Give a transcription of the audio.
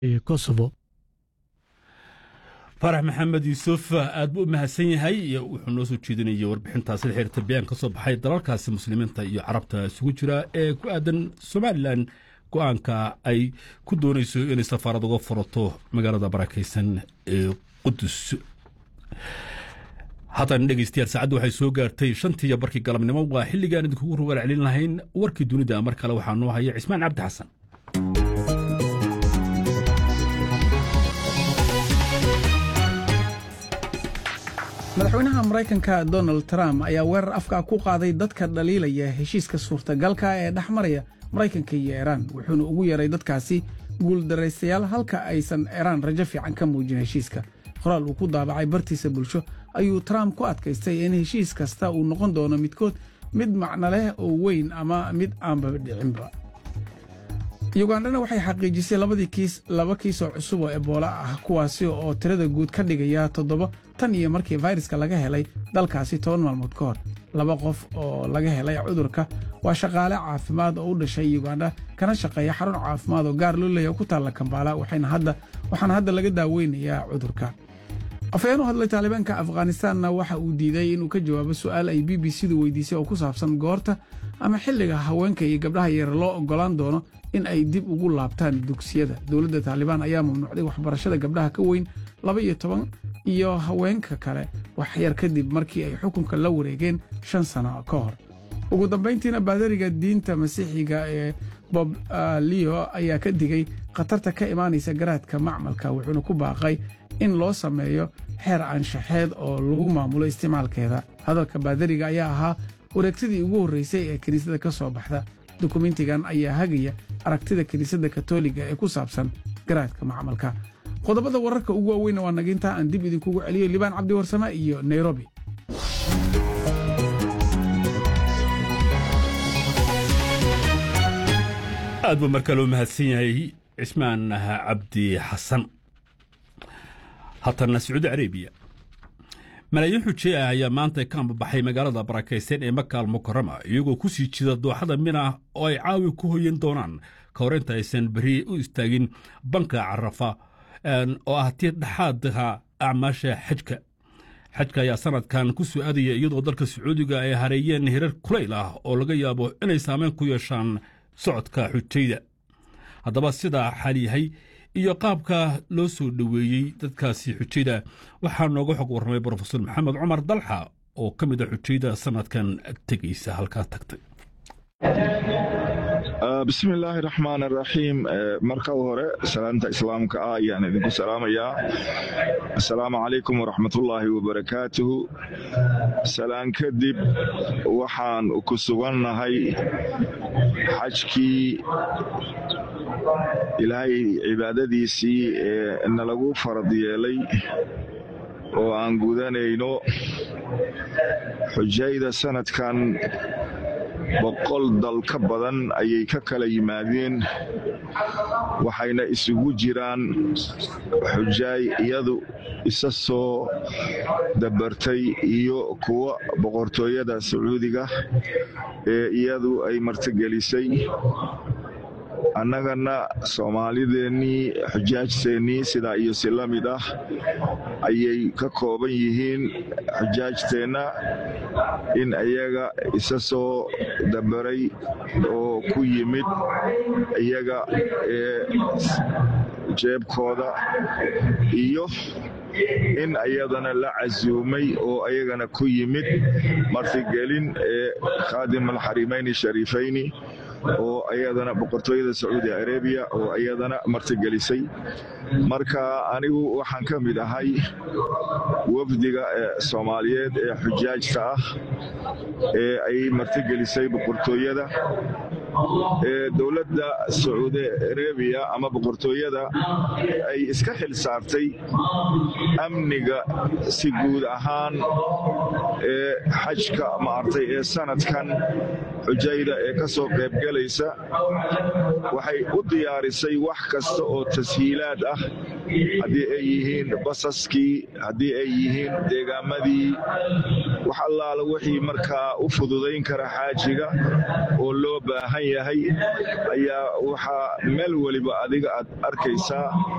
kosovo farax maxamed yuusuf aad buu u mahadsan yahay wuxuu noo soo jeedinayay warbixintaasi la xiriirta bayaan ka soo baxay dalalkaasi muslimiinta iyo carabta isugu jira ee ku aadan somalilan go'aanka ay ku doonayso inay safaarad uga furato magaalada barakaysan ee qudus haatan dhegeystayaal saacaddu waxay soo gaartay shantiiyo barkii galabnimo waa xilligaan idinkugu rugaal celin lahayn warkii dunida mar kale waxaa noo haya cismaan cabdi xasan madaxweynaha maraykanka donald trump ayaa weerar afka ku qaaday dadka dhaliilaya heshiiska suurtagalka ee dhex maraya maraykanka iyo iiraan wuxuuna ugu yeeray dadkaasi guuldaraystayaal halka aysan iiraan rajo fiican ka muujin heshiiska qoraal uu ku daabacay bartiisa bulsho ayuu trump ku adkaystay in heshiis kasta uu noqon doono midkood mid macno leh oo weyn ama mid aanba dhicinba yugandhana waxay xaqiijisay labadii kiis laba kiis oo cusub oo eboola ah kuwaasi oo tirada guud ka dhigaya toddoba tan iyo markii fayraska laga helay dalkaasi toban maalmood ka hor laba qof oo laga helay cudurka waa shaqaale caafimaad oo u dhashay yugandha kana shaqeeya xarun caafimaad oo gaar loo leeya ku taalla kambaala waxaana hadda laga daaweynayaa cudurka afhayeen u hadlay taalibaanka afghanistaanna waxa uu diiday inuu ka jawaabo su'aal ay b b c-du weydiisay oo ku saabsan goorta ama xilliga haweenka iyo gabdhaha yar loo oggolaan doono in ay dib ugu laabtaan dugsiyada dowladda taalibaan ayaa mamnuucday waxbarashada gabdhaha ka weyn laba iyo toban iyo haweenka kale waxyar kadib markii ay xukunka la wareegeen shan sano ka hor ugu dambayntiina baadariga diinta masiixiga ee bob leo ayaa ka digay khatarta ka imaanaysa garaadka macmalka wuxuuna ku baaqay in loo sameeyo xeer anshaxeed oo lagu maamulo isticmaalkeeda hadalka baadariga ayaa ahaa wareegtadii ugu horreysay ee kiniisadda ka soo baxda dukumentigan ayaa hagaya aragtida kiniisadda katoliga ee ku saabsan garaadka macmalka qodobada wararka ugu waaweynna waa nagintaa aan dib idinkugu celiyo libaan cabdiwarsame iyo nairobi aad buu mar kale u mahadsan yahay cismaan cabdi xasan haatana sacuudi carabiya malaayiin xujey ah ayaa maanta ka ambabaxay magaalada barakaysan ee makaal mukarama iyagoo ku sii jida dooxada mina oo ay caawi ku hoyan doonaan ka hor inta aysan beri u istaagin banka carafa oo ah tii dhexaadka acmaasha xajka xajka ayaa sanadkan ku soo aadaya iyadoo dalka sacuudiga ay hareeyeen hirar kulayl ah oo laga yaabo inay saameyn ku yeeshaan socodka xujayda haddaba sidaa xal yahay iyo qaabka loo soo dhoweeyey dadkaasi xujayda waxaa nooga xog warramay brofesor maxamed cumar dalxa oo ka mid a xujayda sanadkan tegaysa halkaa tagtay bismi illaahi raxmaan araxiim marka hore salaanta islaamka ah ayaan idinku salaamayaa assalaamu calaykum waraxmatullaahi wabarakaatuhu salaan kadib waxaan ku sugannahay xajkii ilaahay cibaadadiisii ee nalagu farad yeelay oo aan gudanayno xujayda sanadkan boqol dal ka badan ayay ka kala yimaadeen waxayna isugu jiraan xujaay iyadu isa soo dabartay iyo kuwa boqortooyada sacuudiga ee iyadu ay martigelisay annagana soomaalideennii xujaajteennii sidaa iyo si la mid ah ayay ka kooban yihiin xujaajteenna in iyaga isa soo dabaray oo ku yimid iyaga ee jeebkooda iyo in ayadana la casuumay oo ayagana ku yimid martigelin ee khaadim alxarimayni shariifayni oo ayadana boqortooyada sacuudi arabiya oo ayadana martigelisay marka anigu waxaan ka mid ahay wafdiga soomaaliyeed ee xujaajta ah ee ay martigelisay boqortooyada ee dowladda sacuudi arabiya ama boqortooyada ay iska xil saartay amniga si guud ahaan ee xajka maartay ee sanadkan xujayda ee ka soo qaybgelaysa waxay u diyaarisay wax kasta oo tashiilaad ah haddii ay yihiin basaskii haddii ay yihiin deegaamadii wax allaala wixii markaa u fududayn kara xaajiga oo loo baahan yahay ayaa waxaa meel weliba adiga aad arkaysaa